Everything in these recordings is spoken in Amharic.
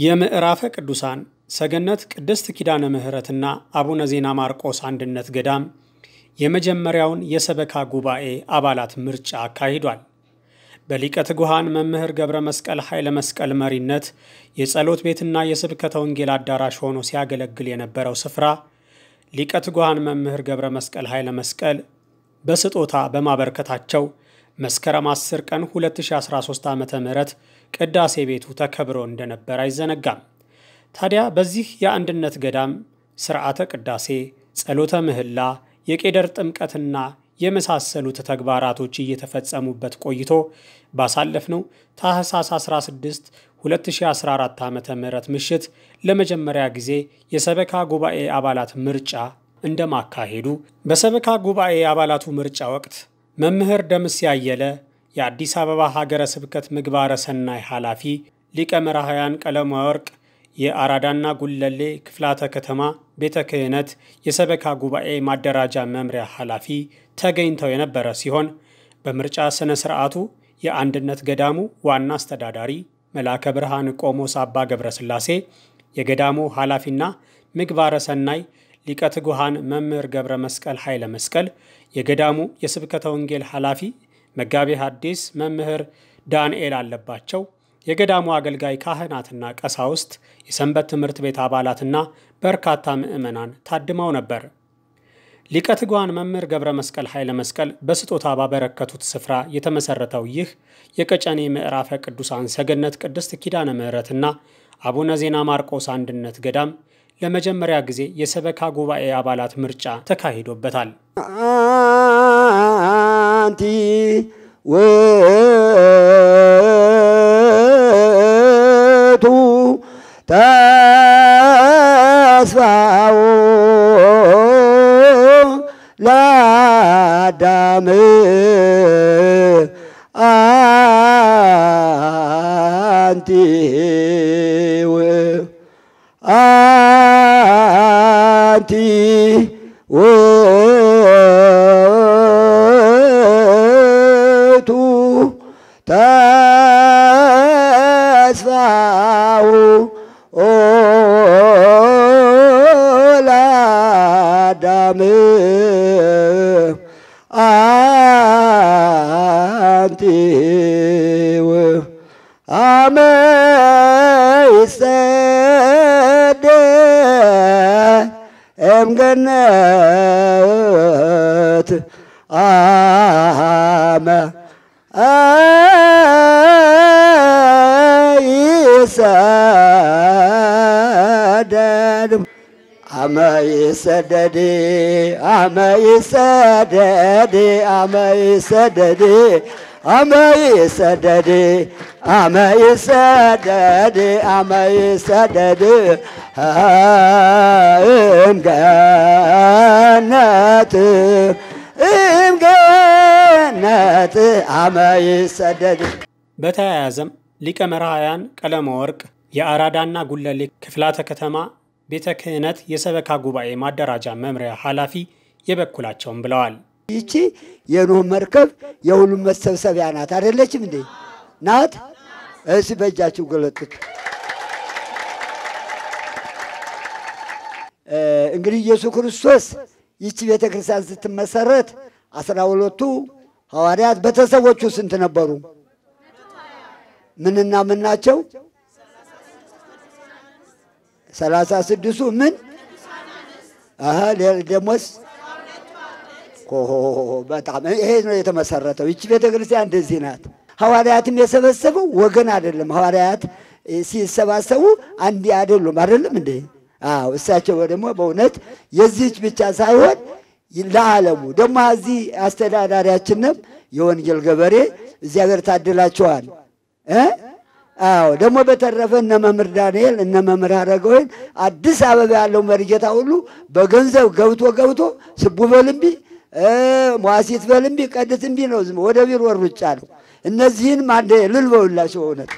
የምዕራፈ ቅዱሳን ሰገነት ቅድስት ኪዳነ ምሕረትና አቡነ ዜና ማርቆስ አንድነት ገዳም የመጀመሪያውን የሰበካ ጉባኤ አባላት ምርጫ አካሂዷል። በሊቀ ትጉሃን መምህር ገብረ መስቀል ኃይለ መስቀል መሪነት የጸሎት ቤትና የስብከተ ወንጌል አዳራሽ ሆኖ ሲያገለግል የነበረው ስፍራ ሊቀ ትጉሃን መምህር ገብረ መስቀል ኃይለ መስቀል በስጦታ በማበርከታቸው መስከረም 10 ቀን 2013 ዓ ም ቅዳሴ ቤቱ ተከብሮ እንደነበር አይዘነጋም። ታዲያ በዚህ የአንድነት ገዳም ስርዓተ ቅዳሴ፣ ጸሎተ ምህላ፣ የቄደር ጥምቀትና የመሳሰሉት ተግባራቶች እየተፈጸሙበት ቆይቶ ባሳለፍነው ታህሳስ 16 2014 ዓ ም ምሽት ለመጀመሪያ ጊዜ የሰበካ ጉባኤ አባላት ምርጫ እንደማካሄዱ በሰበካ ጉባኤ አባላቱ ምርጫ ወቅት መምህር ደምስ ያየለ የአዲስ አበባ ሀገረ ስብከት ምግባረ ሰናይ ኃላፊ፣ ሊቀ መራሕያን ቀለመ ወርቅ የአራዳና ጉለሌ ክፍላተ ከተማ ቤተ ክህነት የሰበካ ጉባኤ ማደራጃ መምሪያ ኃላፊ ተገኝተው የነበረ ሲሆን በምርጫ ሥነ ሥርዓቱ የአንድነት ገዳሙ ዋና አስተዳዳሪ መልአከ ብርሃን ቆሞስ አባ ገብረ ሥላሴ፣ የገዳሙ ኃላፊና ምግባረ ሰናይ ሊቀ ትጉሃን መምህር ገብረ መስቀል ኃይለ መስቀል፣ የገዳሙ የስብከተ ወንጌል ኃላፊ መጋቤ ሐዲስ መምህር ዳንኤል አለባቸው፣ የገዳሙ አገልጋይ ካህናትና ቀሳውስት፣ የሰንበት ትምህርት ቤት አባላትና በርካታ ምዕመናን ታድመው ነበር። ሊቀ ትጉሃን መምህር ገብረ መስቀል ኃይለ መስቀል በስጦታ ባበረከቱት ስፍራ የተመሰረተው ይህ የቀጨኔ ምዕራፈ ቅዱሳን ሰገነት ቅድስት ኪዳነ ምሕረትና አቡነ ዜና ማርቆስ አንድነት ገዳም ለመጀመሪያ ጊዜ የሰበካ ጉባኤ አባላት ምርጫ ተካሂዶበታል። አንቲ ውእቱ ተስፋው ለአዳም አንቲ አንቲ ውእቱ ተስፋው ለአዳም አንቲ አመ ይሰደ እምገነት አመ ይሰደድ አመ ይሰደድ አመ ይሰደድ አመ ይሰደድ አመ ይሰደድ አመ ይሰደድ አመ ይሰደድ እምገነት እምገነት አመ ይሰደድ። በተያያዘም ሊቀ መራሕያን ቀለመ ወርቅ የአራዳና ጉለሌ ክፍላተ ከተማ ቤተ ክህነት የሰበካ ጉባኤ ማደራጃ መምሪያ ኃላፊ የበኩላቸውን ብለዋል። ይቺ የኖህ መርከብ የሁሉም መሰብሰቢያ ናት። አይደለችም እንዴ? ናት። እስ በእጃችሁ ገለጡት። እንግዲህ ኢየሱስ ክርስቶስ ይቺ ቤተ ክርስቲያን ስትመሰረት አስራ ሁለቱ ሐዋርያት ቤተሰቦቹ ስንት ነበሩ? ምንና ምን ናቸው? ሰላሳ ስድስቱ ምን ደሞስ በጣም ይሄ ነው የተመሰረተው። ይቺ ቤተ ክርስቲያን እንደዚህ ናት። ሐዋርያትም የሰበሰበው ወገን አይደለም። ሐዋርያት ሲሰባሰቡ አንድ አይደሉም። አይደለም እንዴ? አዎ። እሳቸው ደግሞ በእውነት የዚህች ብቻ ሳይሆን ለዓለሙ ደግሞ እዚህ አስተዳዳሪያችንም የወንጌል ገበሬ እግዚአብሔር ታድላቸዋል። አዎ ደግሞ በተረፈ እነ መምህር ዳንኤል እነ መምህር አረጋወይን አዲስ አበባ ያለው መርጌታ ሁሉ በገንዘብ ገብቶ ገብቶ ስቡ በልምቢ ሟሲት በልምቢ ቀድት እምቢ ነው ዝም ወደ ቢሮ ሩጫ ነው። እነዚህን አንድ ልል በውላቸው እውነት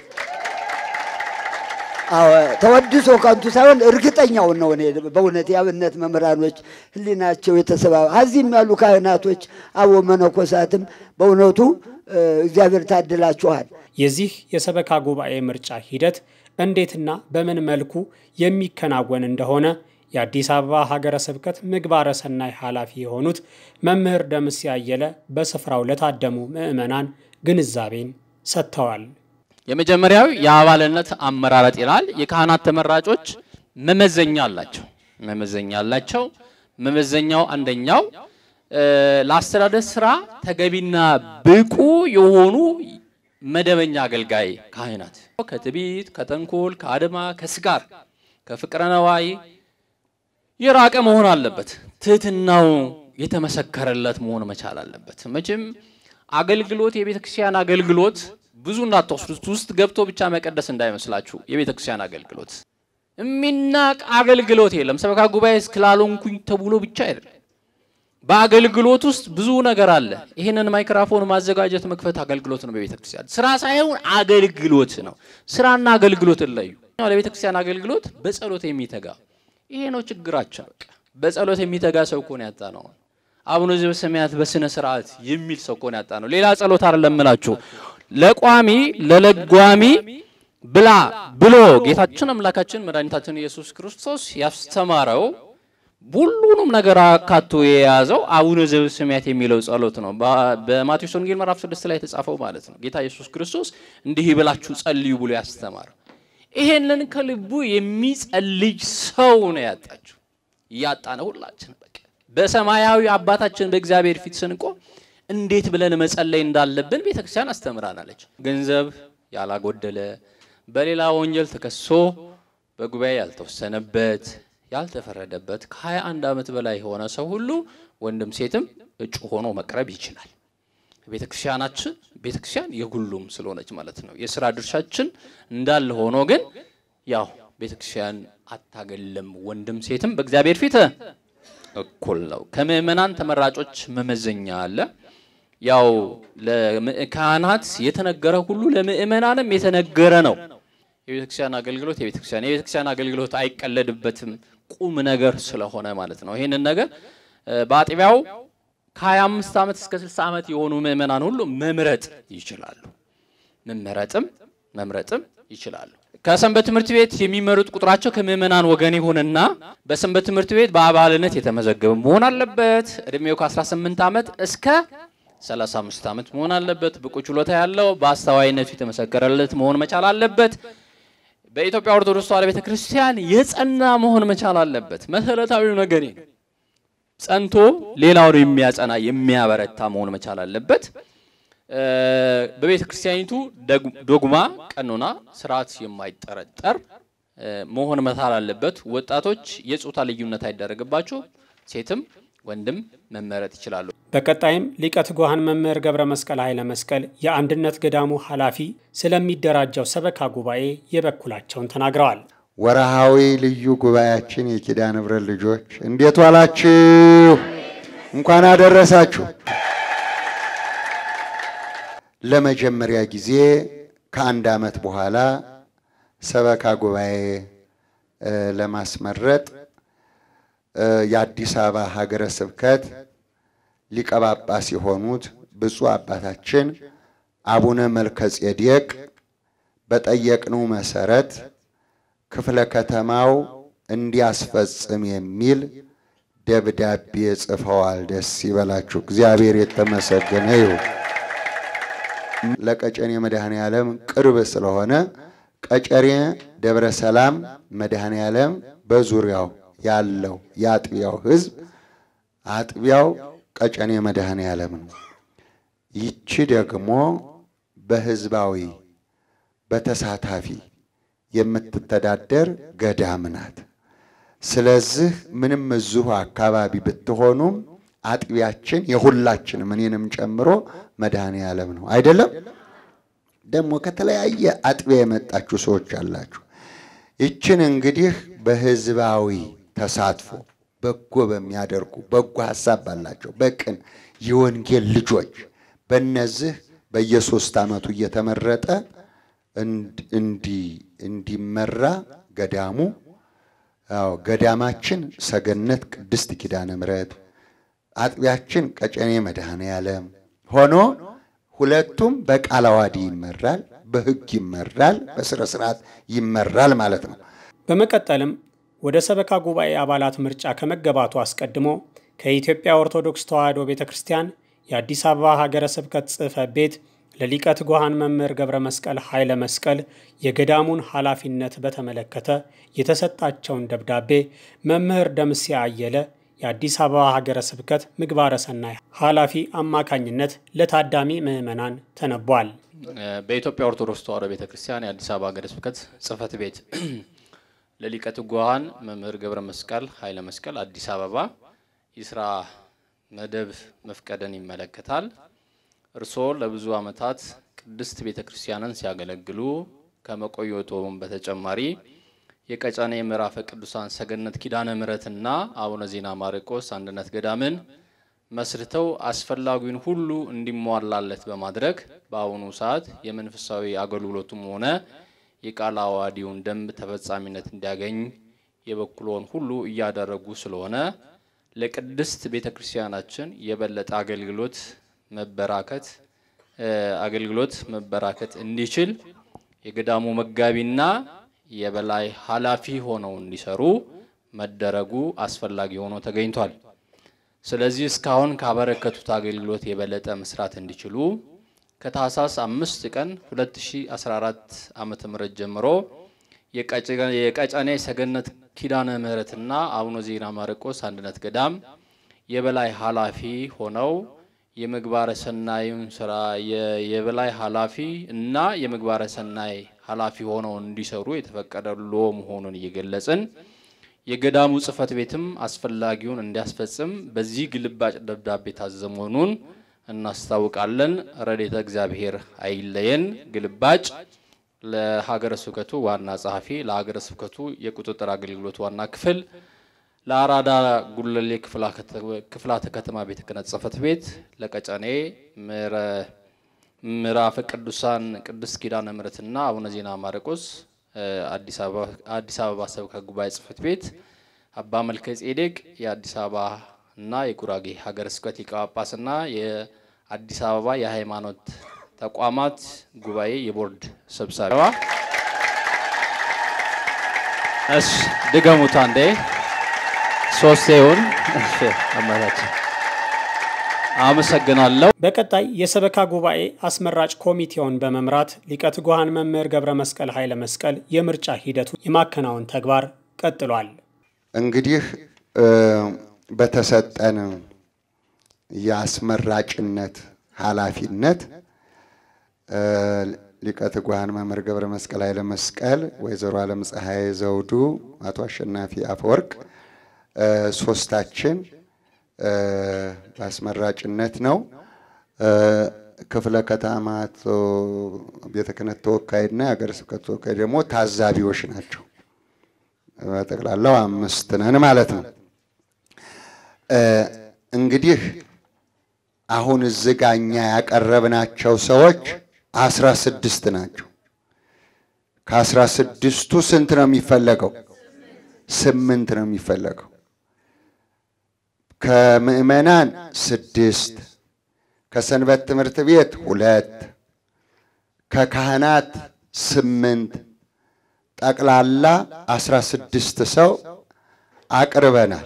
ተወድሶ ከንቱ ሳይሆን እርግጠኛውን ነው። እኔ በእውነት የአብነት መምህራኖች ሕሊናቸው የተሰባ እዚህም ያሉ ካህናቶች አቦ መነኮሳትም በእውነቱ እግዚአብሔር ታድላችኋል። የዚህ የሰበካ ጉባኤ ምርጫ ሂደት እንዴትና በምን መልኩ የሚከናወን እንደሆነ የአዲስ አበባ ሀገረ ስብከት ምግባረ ሰናይ ኃላፊ የሆኑት መምህር ደምስ ያየለ በስፍራው ለታደሙ ምዕመናን ግንዛቤን ሰጥተዋል። የመጀመሪያው የአባልነት አመራረጥ ይላል። የካህናት ተመራጮች መመዘኛ አላቸው። መመዘኛ አላቸው። መመዘኛው አንደኛው ለአስተዳደር ስራ ተገቢና ብቁ የሆኑ መደበኛ አገልጋይ ካህናት ከትዕቢት፣ ከተንኮል፣ ከአድማ፣ ከስጋር፣ ከፍቅረ ነዋይ የራቀ መሆን አለበት። ትህትናው የተመሰከረለት መሆን መቻል አለበት። መቼም አገልግሎት የቤተ ክርስቲያን አገልግሎት ብዙ እንዳትወስዱት ውስጥ ገብቶ ብቻ መቀደስ እንዳይመስላችሁ። የቤተ ክርስቲያን አገልግሎት የሚናቅ አገልግሎት የለም። ሰበካ ጉባኤ እስክላልሆንኩኝ ተብሎ ብቻ አይደለም። በአገልግሎት ውስጥ ብዙ ነገር አለ። ይህንን ማይክራፎን ማዘጋጀት መክፈት አገልግሎት ነው። በቤተ ክርስቲያን ስራ ሳይሆን አገልግሎት ነው። ስራና አገልግሎት ለዩ። ለቤተ ክርስቲያን አገልግሎት በጸሎት የሚተጋ ይሄ ነው ችግራችን። በቃ በጸሎት የሚተጋ ሰው እኮ ነው ያጣ ነው። አቡነ ዘበሰማያት በስነ ስርዓት የሚል ሰው እኮ ነው ያጣ ነው። ሌላ ጸሎት አይደለም እምላችሁ ለቋሚ ለለጓሚ ብላ ብሎ ጌታችን አምላካችን መድኃኒታችን ኢየሱስ ክርስቶስ ያስተማረው ሁሉንም ነገር አካቶ የያዘው አቡነ ዘበሰማያት የሚለው ጸሎት ነው። በማቴዎስ ወንጌል ምዕራፍ ስድስት ላይ የተጻፈው ማለት ነው። ጌታ ኢየሱስ ክርስቶስ እንዲህ ብላችሁ ጸልዩ ብሎ ያስተማረው ይሄንን ከልቡ የሚጸልይ ሰው ነው ያጣችሁ። እያጣነ ሁላችን በቃ በሰማያዊ አባታችን በእግዚአብሔር ፊት ስንቆም እንዴት ብለን መጸለይ እንዳለብን ቤተክርስቲያን አስተምራናለች። ገንዘብ ያላጎደለ በሌላ ወንጀል ተከሶ በጉባኤ ያልተወሰነበት ያልተፈረደበት ከ21 ዓመት በላይ የሆነ ሰው ሁሉ ወንድም ሴትም እጩ ሆኖ መቅረብ ይችላል። ቤተ ክርስቲያናችን ቤተ ክርስቲያን የሁሉም ስለሆነች ማለት ነው። የስራ ድርሻችን እንዳለ ሆኖ ግን ያው ቤተ ክርስቲያን አታገለም። ወንድም ሴትም በእግዚአብሔር ፊት እኩል ነው። ከምእመናን ተመራጮች መመዘኛ አለ። ያው ለካህናት የተነገረ ሁሉ ለምእመናንም የተነገረ ነው። የቤተ ክርስቲያን አገልግሎት የቤተ ክርስቲያን የቤተ ክርስቲያን አገልግሎት አይቀለድበትም፣ ቁም ነገር ስለሆነ ማለት ነው። ይህንን ነገር በአጥቢያው ከ25 ዓመት እስከ 60 ዓመት የሆኑ ምእመናን ሁሉ መምረጥ ይችላሉ። መመረጥም መምረጥም ይችላሉ። ከሰንበት ትምህርት ቤት የሚመሩት ቁጥራቸው ከምእመናን ወገን ይሁንና በሰንበት ትምህርት ቤት በአባልነት የተመዘገበ መሆን አለበት። እድሜው ከ18 ዓመት እስከ 35 ዓመት መሆን አለበት። ብቁ ችሎታ ያለው በአስተዋይነቱ የተመሰከረለት መሆን መቻል አለበት። በኢትዮጵያ ኦርቶዶክስ ተዋሕዶ ቤተ ክርስቲያን የጸና መሆን መቻል አለበት። መሰረታዊው ነገር ነው። ጸንቶ ሌላውን የሚያጸና የሚያበረታ መሆን መቻል አለበት። በቤተ ክርስቲያኒቱ ዶግማ፣ ቀኖና፣ ስርዓት የማይጠረጠር መሆን መቻል አለበት። ወጣቶች የጾታ ልዩነት አይደረግባቸው፣ ሴትም ወንድም መመረጥ ይችላሉ። በቀጣይም ሊቀ ትጉሃን መምህር ገብረ መስቀል ኃይለ መስቀል የአንድነት ገዳሙ ኃላፊ ስለሚደራጀው ሰበካ ጉባኤ የበኩላቸውን ተናግረዋል። ወርሃዊ ልዩ ጉባኤያችን የኪዳነ ምሕረት ልጆች እንዴት ዋላችሁ? እንኳን አደረሳችሁ። ለመጀመሪያ ጊዜ ከአንድ ዓመት በኋላ ሰበካ ጉባኤ ለማስመረጥ የአዲስ አበባ ሀገረ ስብከት ሊቀ ጳጳስ የሆኑት ብፁዕ አባታችን አቡነ መልከ ጼዴቅ በጠየቅነው መሰረት ክፍለ ከተማው እንዲያስፈጽም የሚል ደብዳቤ ጽፈዋል። ደስ ይበላችሁ። እግዚአብሔር የተመሰገነ ይሁን። ለቀጨኔ መድኃኔ ዓለም ቅርብ ስለሆነ ቀጨኔ ደብረ ሰላም መድኃኔ ዓለም በዙሪያው ያለው የአጥቢያው ሕዝብ አጥቢያው ቀጨኔ መድኃኔ ዓለም ነው። ይቺ ደግሞ በሕዝባዊ በተሳታፊ የምትተዳደር ገዳም ናት። ስለዚህ ምንም እዚሁ አካባቢ ብትሆኑም አጥቢያችን የሁላችንም እኔንም ጨምሮ መድኃኔ ዓለም ነው። አይደለም ደግሞ ከተለያየ አጥቢያ የመጣችሁ ሰዎች አላችሁ። ይችን እንግዲህ በህዝባዊ ተሳትፎ በጎ በሚያደርጉ በጎ ሀሳብ ባላቸው በቅን የወንጌል ልጆች በእነዚህ በየሶስት ዓመቱ እየተመረጠ እንዲመራ ገዳሙ አዎ ገዳማችን ሰገነት ቅድስት ኪዳነ ምሕረት አጥቢያችን ቀጨኔ መድኃኔ ዓለም ሆኖ ሁለቱም በቃለ ዓዋዲ ይመራል። በሕግ ይመራል፣ በስነ ስርዓት ይመራል ማለት ነው። በመቀጠልም ወደ ሰበካ ጉባኤ አባላት ምርጫ ከመገባቱ አስቀድሞ ከኢትዮጵያ ኦርቶዶክስ ተዋሕዶ ቤተ ክርስቲያን የአዲስ አበባ ሀገረ ስብከት ጽሕፈት ቤት ለሊቀ ትጉሃን መምህር ገብረ መስቀል ኃይለ መስቀል የገዳሙን ኃላፊነት በተመለከተ የተሰጣቸውን ደብዳቤ መምህር ደምሴ አየለ የአዲስ አበባ ሀገረ ስብከት ምግባረ ሰናይ ኃላፊ አማካኝነት ለታዳሚ ምዕመናን ተነቧል። በኢትዮጵያ ኦርቶዶክስ ተዋሕዶ ቤተ ክርስቲያን የአዲስ አበባ ሀገረ ስብከት ጽሕፈት ቤት ለሊቀ ትጉሃን መምህር ገብረ መስቀል ኃይለ መስቀል አዲስ አበባ የስራ መደብ መፍቀድን ይመለከታል። እርስዎ ለብዙ ዓመታት ቅድስት ቤተ ክርስቲያንን ሲያገለግሉ ከመቆየቶም በተጨማሪ የቀጨኔ ምዕራፈ ቅዱሳን ሰገነት ኪዳነ ምሕረትና አቡነ ዜና ማርቆስ አንድነት ገዳምን መስርተው አስፈላጊውን ሁሉ እንዲሟላለት በማድረግ በአሁኑ ሰዓት የመንፈሳዊ አገልግሎቱም ሆነ የቃለ ዓዋዲውን ደንብ ተፈጻሚነት እንዲያገኝ የበኩሎን ሁሉ እያደረጉ ስለሆነ ለቅድስት ቤተ ክርስቲያናችን የበለጠ አገልግሎት መበራከት አገልግሎት መበራከት እንዲችል የገዳሙ መጋቢና የበላይ ኃላፊ ሆነው እንዲሰሩ መደረጉ አስፈላጊ ሆኖ ተገኝቷል። ስለዚህ እስካሁን ካበረከቱት አገልግሎት የበለጠ መስራት እንዲችሉ ከታህሳስ አምስት ቀን 2014 ዓመተ ምህረት ጀምሮ የቀጨኔ ሰገነት ኪዳነ ምሕረትና አቡነ ዜና ማርቆስ አንድነት ገዳም የበላይ ኃላፊ ሆነው የምግባረ ሰናዩን ስራ የበላይ ኃላፊ እና የምግባረ ሰናይ ኃላፊ ሆነው እንዲሰሩ የተፈቀደሎ መሆኑን እየገለጽን የገዳሙ ጽሕፈት ቤትም አስፈላጊውን እንዲያስፈጽም በዚህ ግልባጭ ደብዳቤ ታዘዘ መሆኑን እናስታውቃለን። ረድኤተ እግዚአብሔር አይለየን። ግልባጭ ለሀገረ ስብከቱ ዋና ጸሐፊ፣ ለሀገረ ስብከቱ የቁጥጥር አገልግሎት ዋና ክፍል፣ ለአራዳ ጉለሌ ክፍላተ ከተማ ቤተ ክህነት ጽሕፈት ቤት፣ ለቀጨኔ ምዕራፈ ቅዱሳን ቅድስት ኪዳነ ምሕረትና አቡነ ዜና ማርቆስ አዲስ አበባ ሰበካ ጉባኤ ጽሕፈት ቤት፣ አባ መልከ ጼዴቅ የአዲስ አበባ እና የጉራጌ ሀገረ ስብከት ሊቀ ጳጳስና የአዲስ አበባ የሃይማኖት ተቋማት ጉባኤ የቦርድ ሰብሳቢ። እሺ ድገሙት አንዴ ሶስት ይሁን። እሺ አማራጭ አመሰግናለሁ። በቀጣይ የሰበካ ጉባኤ አስመራጭ ኮሚቴውን በመምራት ሊቀ ትጉሃን መምህር ገብረ መስቀል ኃይለ መስቀል የምርጫ ሂደቱ የማከናወን ተግባር ቀጥሏል። እንግዲህ በተሰጠን የአስመራጭነት ኃላፊነት ሊቀ ትጉሃን መምህር ገብረ መስቀል ኃይለ መስቀል፣ ወይዘሮ ዓለም ፀሐይ ዘውዱ፣ አቶ አሸናፊ አፈወርቅ ሶስታችን በአስመራጭነት ነው። ክፍለ ከተማ ቤተ ክህነት ተወካይና የሀገረ ስብከት ተወካይ ደግሞ ታዛቢዎች ናቸው። በጠቅላላው አምስት ነን ማለት ነው። እንግዲህ አሁን እዚህ ጋ እኛ ያቀረብናቸው ሰዎች አስራ ስድስት ናቸው። ከአስራ ስድስቱ ስንት ነው የሚፈለገው? ስምንት ነው የሚፈለገው። ከምዕመናን ስድስት፣ ከሰንበት ትምህርት ቤት ሁለት፣ ከካህናት ስምንት፣ ጠቅላላ አስራ ስድስት ሰው አቅርበናል።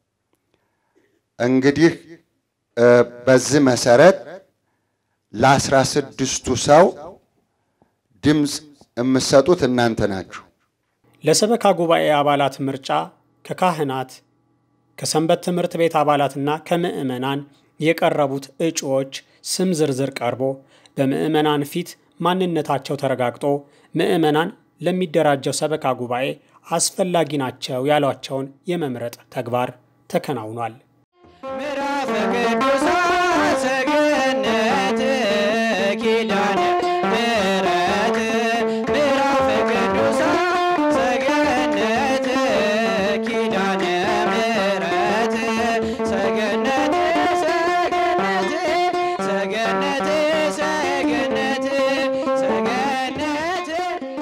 እንግዲህ በዚህ መሰረት ለአስራ ስድስቱ ሰው ድምፅ የምትሰጡት እናንተ ናችሁ። ለሰበካ ጉባኤ አባላት ምርጫ ከካህናት ከሰንበት ትምህርት ቤት አባላትና ከምዕመናን የቀረቡት እጩዎች ስም ዝርዝር ቀርቦ በምዕመናን ፊት ማንነታቸው ተረጋግጦ ምዕመናን ለሚደራጀው ሰበካ ጉባኤ አስፈላጊ ናቸው ያሏቸውን የመምረጥ ተግባር ተከናውኗል። ምዕራፈ ቅዱሳን ሰገነት ኪዳነ ምሕረት ምዕራፈ ቅዱሳን ሰገነት ኪዳነ ምሕረት ሰገነት ሰገነት ሰገነት ሰገነት ሰገነት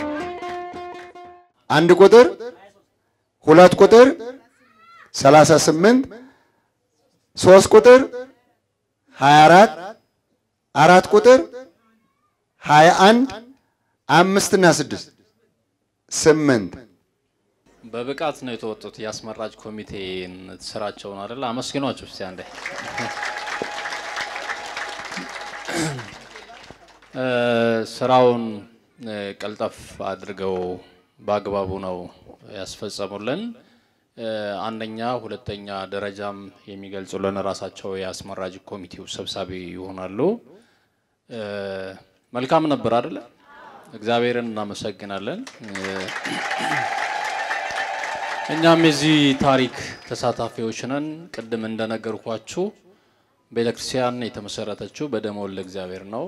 አንድ ቁጥር፣ ሁለት ቁጥር፣ ሰላሳ ስምንት ሶስት ቁጥር፣ ሀያ አራት አራት ቁጥር፣ ሀያ አንድ አምስትና ስድስት ስምንት በብቃት ነው የተወጡት። የአስመራጭ ኮሚቴን ስራቸውን አይደለ? አመስግኗቸው እስቲ አንዴ። እ፣ ስራውን እ፣ ቀልጠፍ አድርገው በአግባቡ ነው ያስፈጸሙልን። እ፣ አንደኛ ሁለተኛ ደረጃም የሚገልጹልን ራሳቸው የአስመራጭ ኮሚቴው ሰብሳቢ ይሆናሉ። እ፣ መልካም ነበር አይደለ? እግዚአብሔርን እናመሰግናለን። እ፣ እኛም የዚህ ታሪክ ተሳታፊዎች ነን። ቅድም እንደነገርኳችሁ ቤተክርስቲያን የተመሰረተችው በደመ ወልደ እግዚአብሔር ነው።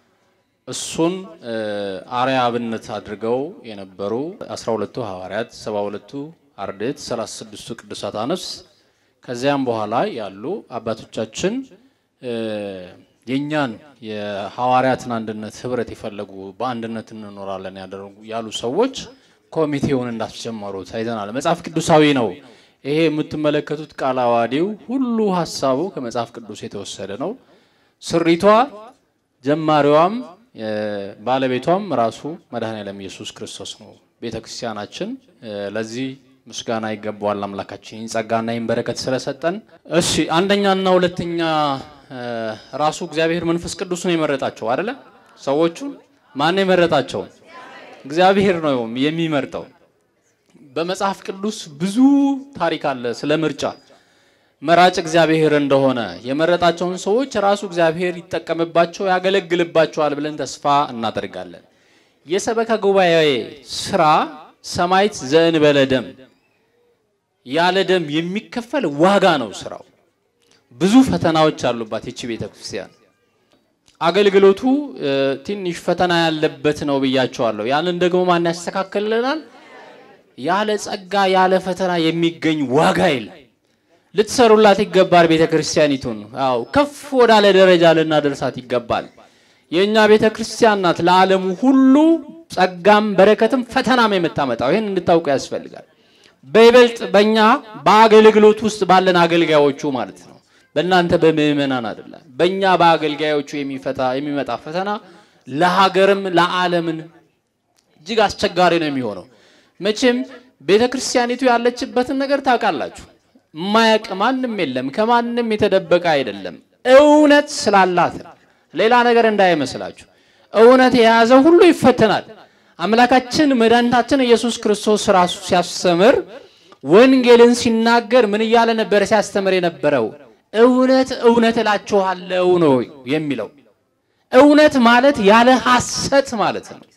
እሱን እ፣ አርአያ አብነት አድርገው የነበሩ 12ቱ ሐዋርያት፣ 72ቱ አርድእት፣ 36ቱ ቅዱሳት አንስት ከዚያም በኋላ ያሉ አባቶቻችን እ፣ የእኛን የሐዋርያትን አንድነት ህብረት የፈለጉ በአንድነት እንኖራለን ያደረጉ ያሉ ሰዎች ኮሚቴውን እንዳስጀመሩት አይተናል። መጽሐፍ ቅዱሳዊ ነው። ይሄ የምትመለከቱት ቃለ ዓዋዲው ሁሉ ሀሳቡ ከመጽሐፍ ቅዱስ የተወሰደ ነው። ስሪቷ ጀማሪዋም እ፣ ባለቤቷም ራሱ መድኃኔዓለም ኢየሱስ ክርስቶስ ነው። ቤተ ክርስቲያናችን እ፣ ለዚህ ምስጋና ይገባዋል። አምላካችን ይህን ጸጋና ይህን በረከት ስለሰጠን። እሺ አንደኛና ሁለተኛ እ፣ ራሱ እግዚአብሔር መንፈስ ቅዱስ ነው የመረጣቸው አይደለ? ሰዎቹን ማን የመረጣቸው? እግዚአብሔር ነው የሚመርጠው። በመጽሐፍ ቅዱስ ብዙ ታሪክ አለ ስለ ምርጫ። መራጭ እግዚአብሔር እንደሆነ የመረጣቸውን ሰዎች ራሱ እግዚአብሔር ይጠቀምባቸው ያገለግልባቸዋል ብለን ተስፋ እናደርጋለን። የሰበካ ጉባኤ ስራ ሰማዕት ዘእንበለ ደም ያለ ደም የሚከፈል ዋጋ ነው ስራው። ብዙ ፈተናዎች አሉባት ይቺ ቤተ ክርስቲያን። አገልግሎቱ እ፣ ትንሽ ፈተና ያለበት ነው ብያቸዋለሁ። ያንን ደግሞ ማን ያስተካክልልናል? ያለ ጸጋ ያለ ፈተና የሚገኝ ዋጋ የለም። ልትሰሩላት ይገባል ቤተ ክርስቲያኒቱን። አዎ ከፍ ወዳለ ደረጃ ልናደርሳት ይገባል። የእኛ ቤተ ክርስቲያን ናት ለዓለሙ ሁሉ ጸጋም በረከትም ፈተናም የምታመጣው። ይህን እንድታውቁ ያስፈልጋል። በይበልጥ በእኛ በአገልግሎት ውስጥ ባለን አገልጋዮቹ ማለት ነው። በእናንተ በምእመናን አይደለም። በእኛ በአገልጋዮቹ የሚፈታ የሚመጣ ፈተና ለሀገርም ለዓለምን እጅግ አስቸጋሪ ነው የሚሆነው። መቼም ቤተ ክርስቲያኒቱ ያለችበትን ነገር ታውቃላችሁ። የማያውቅ ማንም የለም። ከማንም የተደበቀ አይደለም። እውነት ስላላት ነው። ሌላ ነገር እንዳይመስላችሁ። እውነት የያዘ ሁሉ ይፈተናል። አምላካችን መድኃኒታችን ኢየሱስ ክርስቶስ ራሱ ሲያስተምር ወንጌልን ሲናገር ምን እያለ ነበረ ሲያስተምር የነበረው? እውነት እውነት እላችኋለሁ ነው የሚለው። እውነት ማለት ያለ ሐሰት ማለት ነው።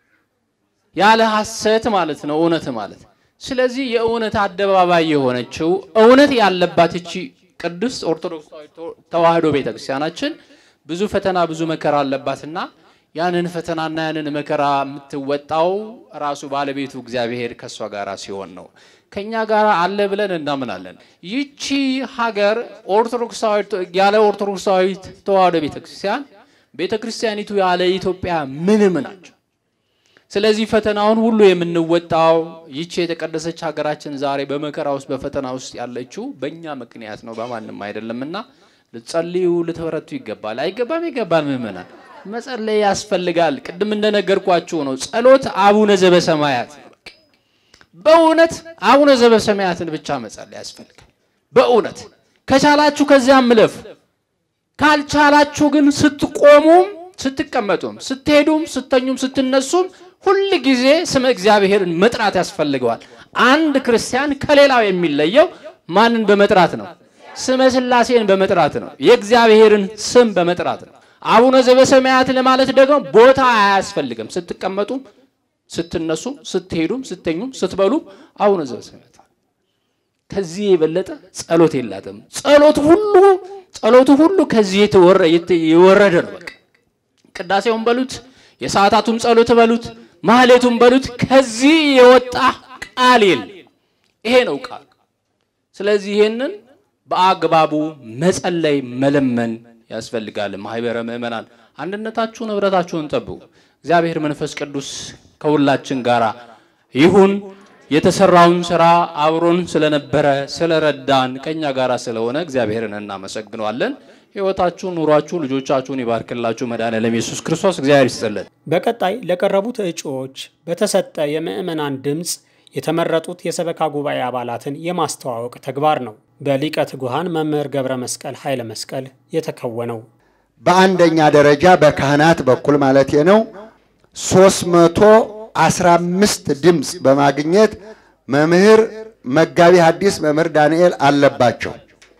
ያለ ሐሰት ማለት ነው እውነት ማለት። ስለዚህ የእውነት አደባባይ የሆነችው እውነት ያለባት እቺ ቅድስት ኦርቶዶክሳዊ ተዋሕዶ ቤተክርስቲያናችን ብዙ ፈተና ብዙ መከራ አለባትና ያንን ፈተናና ያንን መከራ የምትወጣው ራሱ ባለቤቱ እግዚአብሔር ከእሷ ጋር ሲሆን ነው። ከኛ ጋር አለ ብለን እናምናለን። ይቺ ሀገር ኦርቶዶክሳዊ ያለ ኦርቶዶክሳዊ ተዋሕዶ ቤተክርስቲያን ቤተክርስቲያኒቱ ያለ ኢትዮጵያ ምንም ናቸው። ስለዚህ ፈተናውን ሁሉ የምንወጣው ይቺ የተቀደሰች ሀገራችን ዛሬ በመከራ ውስጥ በፈተና ውስጥ ያለችው በእኛ ምክንያት ነው፣ በማንም አይደለምና ልትጸልዩ ልትበረቱ ይገባል። አይገባም? ይገባል። ምእመናን መጸለይ ያስፈልጋል። ቅድም እንደነገርኳችሁ ነው። ጸሎት አቡነ ዘበሰማያት በእውነት አቡነ ዘበሰማያትን ብቻ መጸለይ ያስፈልጋል። በእውነት ከቻላችሁ ከዚያም ምለፉ። ካልቻላችሁ ግን ስትቆሙም ስትቀመጡም ስትሄዱም ስተኙም ስትነሱም ሁል ጊዜ ስመ እግዚአብሔርን መጥራት ያስፈልገዋል። አንድ ክርስቲያን ከሌላው የሚለየው ማንን በመጥራት ነው? ስመ ሥላሴን በመጥራት ነው። የእግዚአብሔርን ስም በመጥራት ነው። አቡነ ዘበሰማያት ለማለት ደግሞ ቦታ አያስፈልግም። ስትቀመጡም፣ ስትነሱም፣ ስትሄዱም፣ ስተኙም፣ ስትበሉም አቡነ ዘበሰማያት ከዚህ የበለጠ ጸሎት የላትም። ጸሎት ሁሉ ጸሎቱ ሁሉ ከዚህ የወረደ ነው። በቃ ቅዳሴውን በሉት የሰዓታቱም ጸሎት በሉት ማህሌቱም በሉት ከዚህ የወጣ ቃል የለም። ይሄ ነው ቃል። ስለዚህ ይሄንን በአግባቡ መጸለይ መለመን ያስፈልጋል። ማህበረ ምእመናን አንድነታችሁን ህብረታችሁን ጠብቁ። እግዚአብሔር መንፈስ ቅዱስ ከሁላችን ጋር ይሁን የተሰራውን ስራ አብሮን ስለነበረ ስለረዳን ከኛ ጋር ስለሆነ እግዚአብሔርን እናመሰግነዋለን። ሕይወታችሁን፣ ኑሯችሁ፣ ልጆቻችሁን ይባርክላችሁ። መድኃኔዓለም ኢየሱስ ክርስቶስ እግዚአብሔር ይስጥልን። በቀጣይ ለቀረቡት እጩዎች በተሰጠ የምዕመናን ድምፅ የተመረጡት የሰበካ ጉባኤ አባላትን የማስተዋወቅ ተግባር ነው በሊቀ ትጉሃን መምህር ገብረ መስቀል ኃይለ መስቀል የተከወነው። በአንደኛ ደረጃ በካህናት በኩል ማለት ነው 315 ድምፅ በማግኘት መምህር መጋቢ ሐዲስ መምህር ዳንኤል አለባቸው።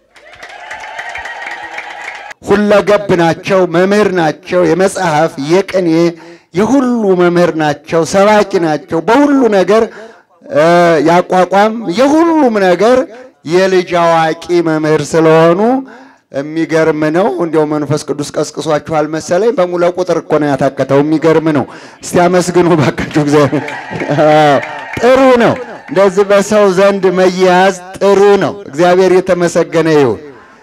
ሁለገብ ናቸው፣ መምህር ናቸው። የመጽሐፍ የቅኔ የሁሉ መምህር ናቸው፣ ሰባኪ ናቸው። በሁሉ ነገር ያቋቋም የሁሉም ነገር የልጅ አዋቂ መምህር ስለሆኑ የሚገርም ነው። እንዲያው መንፈስ ቅዱስ ቀስቅሷችኋል መሰለኝ። በሙሉ ቁጥር እኮ ነው ያታከተው። የሚገርም ነው። እስቲ አመስግኑ ባካችሁ። እግዚአብሔር ጥሩ ነው። እንደዚህ በሰው ዘንድ መያዝ ጥሩ ነው። እግዚአብሔር የተመሰገነ ይሁን።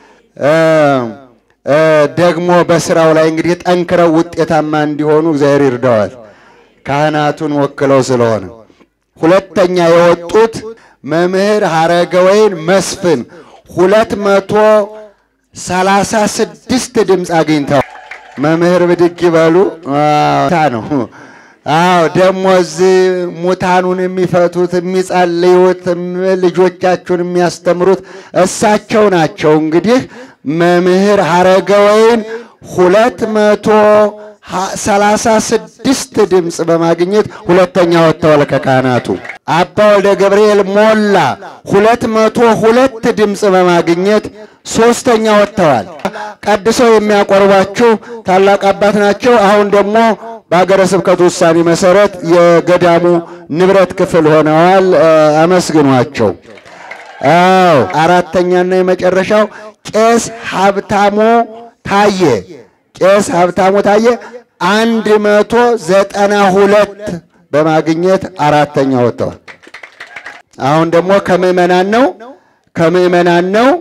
ደግሞ በስራው ላይ እንግዲህ ጠንክረው ውጤታማ እንዲሆኑ እግዚአብሔር ይርዳዋል። ካህናቱን ወክለው ስለሆነ ሁለተኛ የወጡት መምህር ሀረገወይን መስፍን ሁለት መቶ ሰላሳ ስድስት ድምፅ አግኝተው መምህር ብድግ ይበሉ ታ ነው። አዎ ደግሞ እዚህ ሙታኑን የሚፈቱት የሚጸልዩት፣ ልጆቻችሁን የሚያስተምሩት እሳቸው ናቸው። እንግዲህ መምህር ሀረገወይን ሁለት መቶ ሰላሳ ስድስት ድምፅ በማግኘት ሁለተኛ ወጥተዋል ከካህናቱ። አባ ወልደ ገብርኤል ሞላ ሁለት መቶ ሁለት ድምፅ በማግኘት ሶስተኛ ወጥተዋል። ቀድሰው የሚያቆርቧችሁ ታላቅ አባት ናቸው። አሁን ደግሞ በሀገረ ስብከቱ ውሳኔ መሰረት የገዳሙ ንብረት ክፍል ሆነዋል። አመስግኗቸው። አዎ አራተኛና የመጨረሻው ቄስ ሀብታሞ ታየ ቄስ ሀብታሙ ታየ አንድ መቶ ዘጠና ሁለት በማግኘት አራተኛ ወጥተዋል። አሁን ደግሞ ከምዕመናን ነው ከምዕመናን ነው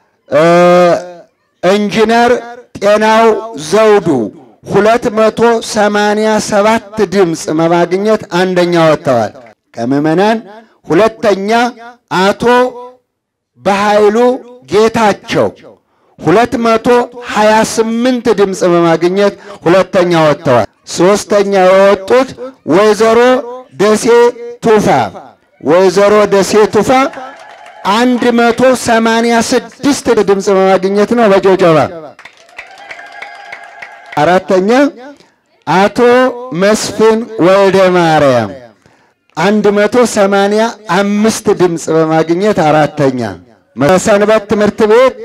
ኢንጂነር ጤናው ዘውዱ ሁለት መቶ ሰማንያ ሰባት ድምፅ በማግኘት አንደኛ ወጥተዋል። ከምዕመናን ሁለተኛ አቶ በኃይሉ ጌታቸው ሁለት መቶ ሀያ ስምንት ድምፅ በማግኘት ሁለተኛ ወጥተዋል። ሶስተኛ የወጡት ወይዘሮ ደሴ ቱፋ ወይዘሮ ደሴ ቱፋ አንድ መቶ ሰማንያ ስድስት ድምፅ በማግኘት ነው በጭብጨባ። አራተኛ አቶ መስፍን ወልደ ማርያም አንድ መቶ ሰማንያ አምስት ድምፅ በማግኘት አራተኛ። ሰንበት ትምህርት ቤት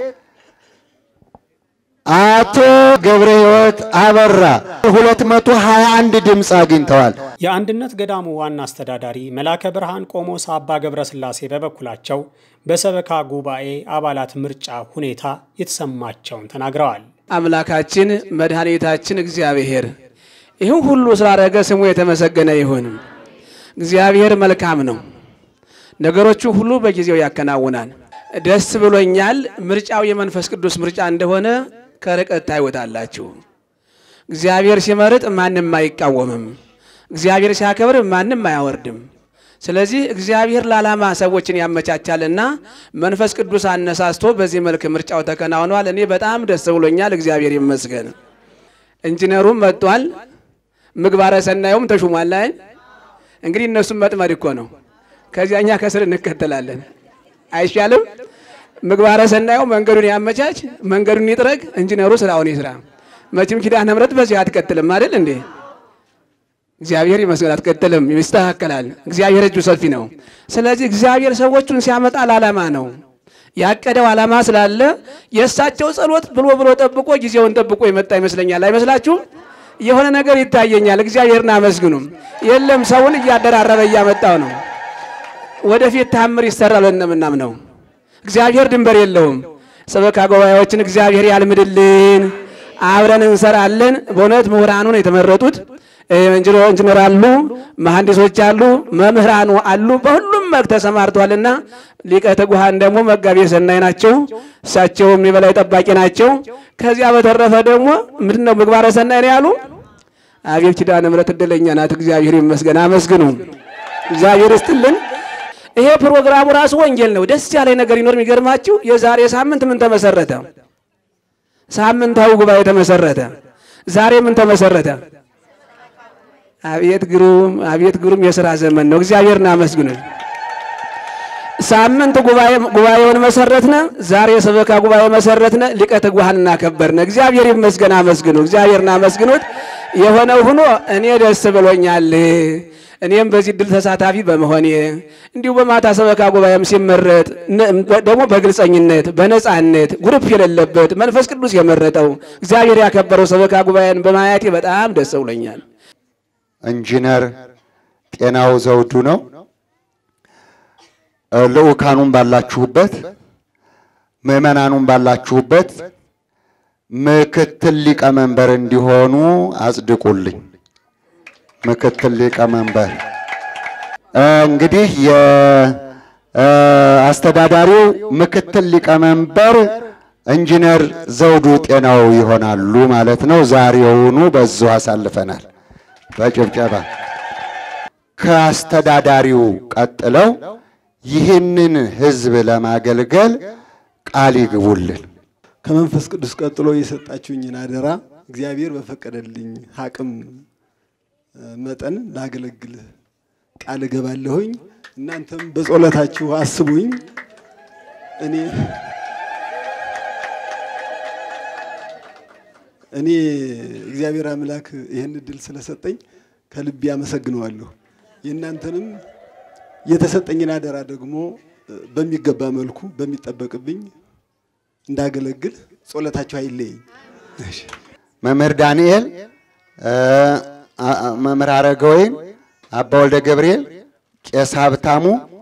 አቶ ገብረ ሕይወት አበራ 221 ድምፅ አግኝተዋል። የአንድነት ገዳሙ ዋና አስተዳዳሪ መላከ ብርሃን ቆሞስ አባ ገብረ ሥላሴ በበኩላቸው በሰበካ ጉባኤ አባላት ምርጫ ሁኔታ የተሰማቸውን ተናግረዋል። አምላካችን መድኃኒታችን እግዚአብሔር ይህን ሁሉ ስላደረገ ስሙ የተመሰገነ ይሁን። እግዚአብሔር መልካም ነው፣ ነገሮቹን ሁሉ በጊዜው ያከናውናል። ደስ ብሎኛል። ምርጫው የመንፈስ ቅዱስ ምርጫ እንደሆነ ከርቀት ታይወታላችሁ። እግዚአብሔር ሲመርጥ ማንም አይቃወምም። እግዚአብሔር ሲያከብር ማንም አያወርድም። ስለዚህ እግዚአብሔር ለዓላማ ሰዎችን ያመቻቻልና መንፈስ ቅዱስ አነሳስቶ በዚህ መልክ ምርጫው ተከናውኗል። እኔ በጣም ደስ ብሎኛል። እግዚአብሔር ይመስገን። ኢንጂነሩም መጥቷል። ምግባረ ሰናዩም ተሹሟል። አይ እንግዲህ እነሱም መጥመድ እኮ ነው። ከዚያ እኛ ከስር እንከተላለን። አይሻልም? ምግባረ ሰናዩ መንገዱን ያመቻች፣ መንገዱን ይጥረግ፣ ኢንጂነሩ ስራውን ይስራ። መቼም ኪዳነ ምሕረት በዚህ አትቀጥልም አይደል እንዴ? እግዚአብሔር ይመስገን አትቀጥልም፣ ይስተካከላል። እግዚአብሔር እጁ ሰፊ ነው። ስለዚህ እግዚአብሔር ሰዎቹን ሲያመጣ ለዓላማ ነው ያቀደው ዓላማ ስላለ የእሳቸው ጸሎት ብሎ ብሎ ጠብቆ ጊዜውን ጠብቆ የመጣ ይመስለኛል። አይመስላችሁም? የሆነ ነገር ይታየኛል። እግዚአብሔርን አመስግኑም። የለም ሰውን እያደራረበ እያመጣው ነው። ወደፊት ታምር ይሰራል እንደምናምነው እግዚአብሔር ድንበር የለውም። ሰበካ ጉባኤዎችን እግዚአብሔር ያልምድልን። አብረን እንሰራለን። በእውነት ምሁራኑን የተመረጡት ኢንጂነር አሉ፣ መሐንዲሶች አሉ፣ መምህራኑ አሉ። በሁሉም መልክ ተሰማርተዋልና ሊቀ ትጉሃን ደግሞ መጋቤ ሰናይ ናቸው። እሳቸውም የበላይ ጠባቂ ናቸው። ከዚያ በተረፈ ደግሞ ምንድን ነው ምግባረ ሰናይ ነው ያሉ። አቤት ኪዳነ ምሕረት እድለኛ ናት። እግዚአብሔር ይመስገን። አመስግኑ። እግዚአብሔር ይስጥልን። ይሄ ፕሮግራሙ ራሱ ወንጌል ነው። ደስ ያለ ነገር ይኖር። የሚገርማችሁ የዛሬ ሳምንት ምን ተመሰረተ? ሳምንታዊ ጉባኤ ተመሰረተ። ዛሬ ምን ተመሰረተ? አቤት ግሩም፣ አቤት ግሩም የሥራ ዘመን ነው። እግዚአብሔርን አመስግኑ። ሳምንት ጉባኤ ጉባኤውን መሰረትነ። ዛሬ የሰበካ ጉባኤ መሰረትነ። ሊቀ ትጉሃን እናከበርነ። እግዚአብሔር ይመስገን። አመስግኑ፣ እግዚአብሔርን አመስግኑት። የሆነው ሆኖ እኔ ደስ ብሎኛል። እኔም በዚህ ድል ተሳታፊ በመሆኔ እንዲሁ በማታ ሰበካ ጉባኤም ሲመረጥ ደግሞ በግልጸኝነት በነጻነት ግሩፕ የሌለበት መንፈስ ቅዱስ የመረጠው እግዚአብሔር ያከበረው ሰበካ ጉባኤን በማየቴ በጣም ደስ ብሎኛል። ኢንጂነር ጤናው ዘውዱ ነው። ልዑካኑም ባላችሁበት ምዕመናኑም ባላችሁበት ምክትል ሊቀመንበር እንዲሆኑ አጽድቁልኝ። ምክትል ሊቀመንበር እንግዲህ የአስተዳዳሪው ምክትል ሊቀመንበር ኢንጂነር ዘውዱ ጤናው ይሆናሉ ማለት ነው። ዛሬውኑ በዚሁ አሳልፈናል በጭብጨባ ከአስተዳዳሪው ቀጥለው ይህንን ሕዝብ ለማገልገል ቃል ይግቡልን። ከመንፈስ ቅዱስ ቀጥሎ የሰጣችሁኝን አደራ እግዚአብሔር በፈቀደልኝ አቅም መጠን ላገለግል ቃል እገባለሁኝ። እናንተም በጸሎታችሁ አስቡኝ። እኔ እኔ እግዚአብሔር አምላክ ይህን እድል ስለሰጠኝ ከልቤ አመሰግነዋለሁ። የእናንተንም የተሰጠኝን አደራ ደግሞ በሚገባ መልኩ በሚጠበቅብኝ እንዳገለግል ጸሎታችሁ አይለየኝ። መምህር ዳንኤል፣ መምህር አረጋወይን፣ አባ ወልደ ገብርኤል፣ ቄስ ሀብታሙ፣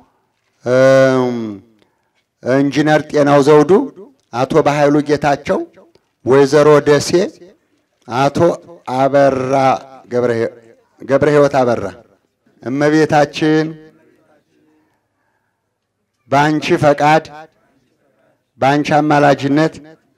ኢንጂነር ጤናው ዘውዱ፣ አቶ በኃይሉ ጌታቸው፣ ወይዘሮ ደሴ፣ አቶ አበራ ገብረ ሕይወት አበራ እመቤታችን በአንቺ ፈቃድ በአንቺ አማላጅነት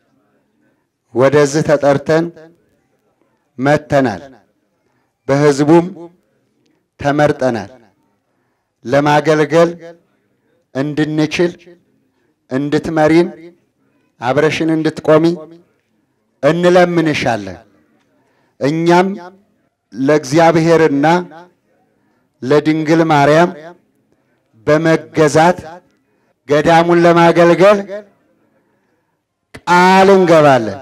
ወደዚህ ተጠርተን መጥተናል። በሕዝቡም ተመርጠናል። ለማገልገል እንድንችል እንድትመሪን፣ አብረሽን እንድትቆሚ እንለምንሻለን። እኛም ለእግዚአብሔርና ለድንግል ማርያም በመገዛት ገዳሙን ለማገልገል ቃል እንገባለን።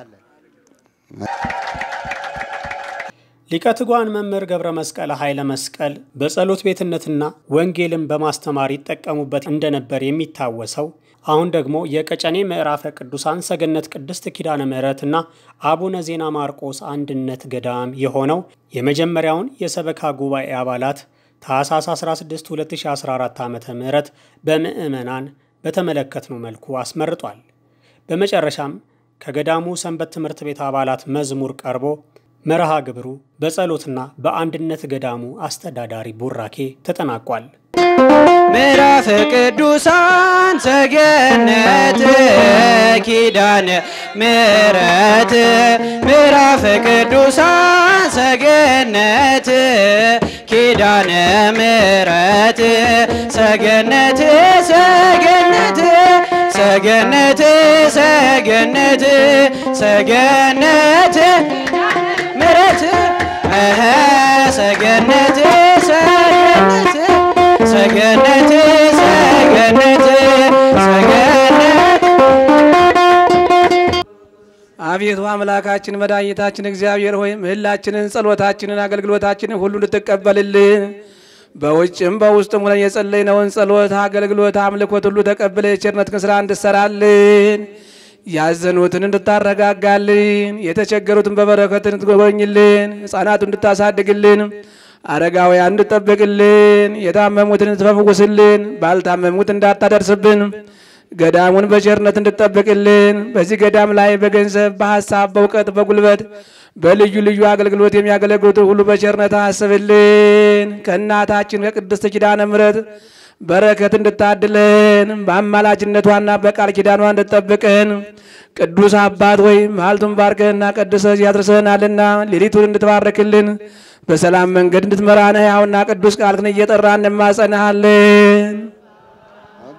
ሊቀ ትጉሃን መምህር ገብረ መስቀል ኃይለ መስቀል በጸሎት ቤትነትና ወንጌልን በማስተማር ይጠቀሙበት እንደነበር የሚታወሰው አሁን ደግሞ የቀጨኔ ምዕራፈ ቅዱሳን ሰገነት ቅድስት ኪዳነ ምሕረትና አቡነ ዜና ማርቆስ አንድነት ገዳም የሆነው የመጀመሪያውን የሰበካ ጉባኤ አባላት ታኅሳስ 16 2014 ዓ ም በምዕመናን በተመለከትነው መልኩ አስመርጧል። በመጨረሻም ከገዳሙ ሰንበት ትምህርት ቤት አባላት መዝሙር ቀርቦ መርሃ ግብሩ በጸሎትና በአንድነት ገዳሙ አስተዳዳሪ ቡራኬ ተጠናቋል። ምዕራፍ ቅዱሳን ሰገነት ኪዳነ ምሕረት ምዕራፍ ቅዱሳን ሰገነት ኪዳነ ምሕረት ሰገነት ሰገነት ሰገነት ሰገነት ሰገነት ምሕረት እኸ ሰገነት ሰገነት ሰገነት ሰገነት ሰገነት አቤቱ አምላካችን መድኃኒታችን እግዚአብሔር ሆይ ምህላችንን፣ ጸሎታችንን፣ አገልግሎታችንን ሁሉ እንድትቀበልልን በውጭም በውስጥም ሆነን የጸለይነውን ጸሎት፣ አገልግሎት፣ አምልኮት ሁሉ ተቀብለ የቸርነትህን ስራ እንድሰራልን ያዘኑትን እንድታረጋጋልን የተቸገሩትን በበረከት እንድትጎበኝልን ሕፃናቱን እንድታሳድግልን አረጋውያን እንድጠብቅልን የታመሙትን እንድትፈውስልን ባልታመሙት እንዳታደርስብን ገዳሙን በቸርነት እንድጠብቅልን በዚህ ገዳም ላይ በገንዘብ በሀሳብ በእውቀት በጉልበት በልዩ ልዩ አገልግሎት የሚያገለግሉት ሁሉ በቸርነት አስብልን። ከእናታችን ከቅድስት ኪዳነ ምሕረት በረከት እንድታድለን በአማላጅነቷና በቃል ኪዳኗ እንድጠብቅን ቅዱስ አባት ወይ መዓልቱን ባርከህና ቀድሰህ እዚህ አድርሰህናልና ሌሊቱን እንድትባርክልን በሰላም መንገድ እንድትመራን ሕያውና ቅዱስ ቃልህን እየጠራን እንማጸንሃለን።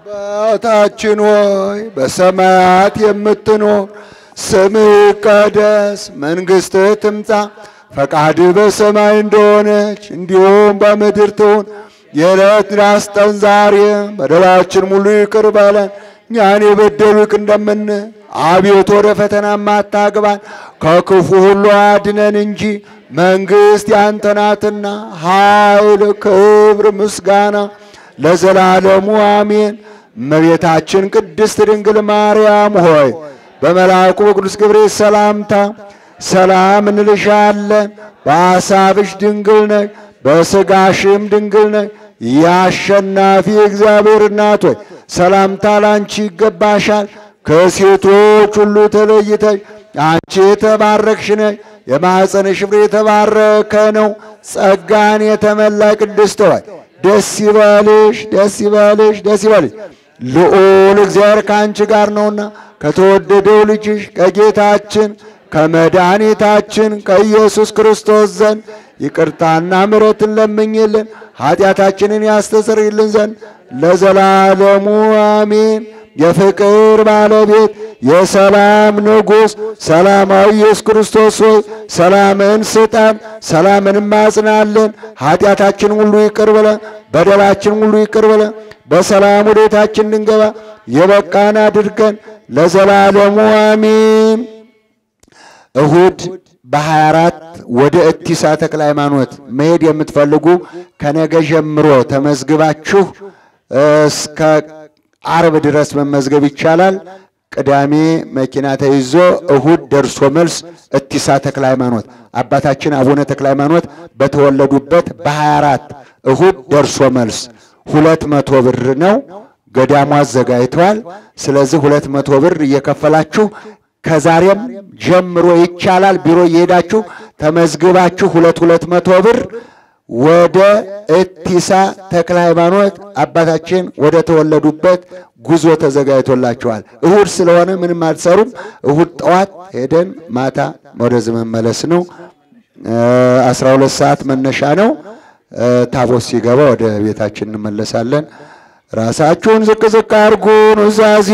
አባታችን ሆይ በሰማያት የምትኖር ስምህ ይቀደስ፣ መንግሥትህ ትምጣ፣ ፈቃድህ በሰማይ እንደሆነች እንዲሁም በምድር ትሁን። የዕለት ራስ ጠን ዛሬ በደላችን ሙሉ ይቅር በለን እኛን የበደሉ ይቅር እንደምን አቤቱ ወደ ፈተና አታግባን ከክፉ ሁሉ አድነን እንጂ መንግሥት ያንተ ናትና ኃይል፣ ክብር፣ ምስጋና ለዘላለሙ አሜን። እመቤታችን ቅድስት ድንግል ማርያም ሆይ በመልአኩ በቅዱስ ገብርኤል ሰላምታ ሰላም እንልሻለን። በሐሳብሽ ድንግል ነሽ፣ በሥጋሽም ድንግል ነሽ። የአሸናፊ እግዚአብሔር እናት ሆይ ሰላምታ ላንቺ ይገባሻል። ከሴቶች ሁሉ ተለይተሽ አንቺ የተባረክሽ ነሽ፣ የማኅፀንሽ ፍሬ የተባረከ ነው። ጸጋን የተመላ ቅድስት ሆይ ደስ ይበልሽ፣ ደስ ይበልሽ፣ ደስ ይበልሽ። ልዑል እግዚአብሔር ከአንቺ ጋር ነውና ከተወደደው ልጅሽ ከጌታችን ከመድኃኒታችን ከኢየሱስ ክርስቶስ ዘንድ ይቅርታና ምሕረትን ለምኝልን ኃጢአታችንን ያስተሰርይልን ዘንድ ለዘላለሙ አሜን። የፍቅር ባለቤት የሰላም ንጉሥ ሰላማዊ ኢየሱስ ክርስቶስ ሆይ ሰላምን ስጠን፣ ሰላምን ማጽናለን። ኃጢአታችን ሁሉ ይቅር በለን፣ በደላችን ሁሉ ይቅር በለን። በሰላም ወደ ቤታችን እንድንገባ የበቃን አድርገን ለዘላለሙ አሜን። እሁድ በ24 ወደ እቲሳ ተክለ ሃይማኖት መሄድ የምትፈልጉ ከነገ ጀምሮ ተመዝግባችሁ እስከ አርብ ድረስ መመዝገብ ይቻላል። ቅዳሜ መኪና ተይዞ እሁድ ደርሶ መልስ እቲሳ ተክለ ሃይማኖት አባታችን አቡነ ተክለ ሃይማኖት በተወለዱበት በ24 እሁድ ደርሶ መልስ ሁለት መቶ ብር ነው። ገዳሙ አዘጋጅተዋል። ስለዚህ ሁለት መቶ ብር እየከፈላችሁ ከዛሬም ጀምሮ ይቻላል። ቢሮ እየሄዳችሁ ተመዝግባችሁ ሁለት ሁለት መቶ ብር ወደ እቲሳ ተክለ ሃይማኖት አባታችን ወደ ተወለዱበት ጉዞ ተዘጋጅቶላችኋል። እሁድ ስለሆነ ምንም አትሰሩም። እሁድ ጠዋት ሄደን ማታ ወደዚህ መመለስ ነው። አስራ ሁለት ሰዓት መነሻ ነው። ታቦት ሲገባ ወደ ቤታችን እንመለሳለን። ራሳችሁን ዝቅ ዝቅ አድርጉ። ኑዛዜ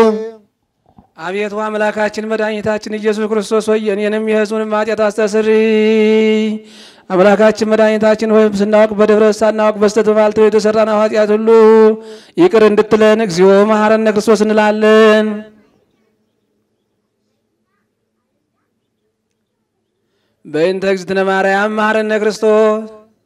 አቤቱ አምላካችን መድኃኒታችን ኢየሱስ ክርስቶስ ሆይ የኔንም የሕዝቡንም ኃጢአት አስተስሪ። አምላካችን መድኃኒታችን ሆይ ስናውቅ በድፍረት ሳናውቅ በስተት በባልቶ የተሰራን ኃጢአት ሁሉ ይቅር እንድትለን እግዚኦ መሐረነ ክርስቶስ እንላለን። በእንተ እግዝእትነ ማርያም መሐረነ ክርስቶስ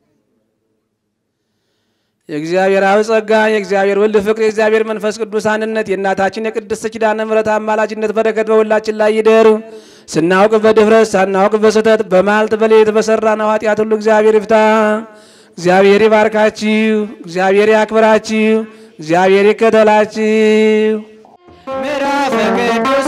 የእግዚአብሔር አብ ጸጋ የእግዚአብሔር ወልድ ፍቅር የእግዚአብሔር መንፈስ ቅዱስ አንድነት የእናታችን የቅድስት ኪዳነ ምሕረት አማላጅነት በረከት በሁላችን ላይ ይደር። ስናውቅ በድፍረት ሳናውቅ በስህተት በማልት በሌሊት በሰራነው ኃጢአት ሁሉ እግዚአብሔር ይፍታ። እግዚአብሔር ይባርካችሁ። እግዚአብሔር ያክብራችሁ። እግዚአብሔር ይከተላችሁ። ምዕራፈ ቅዱስ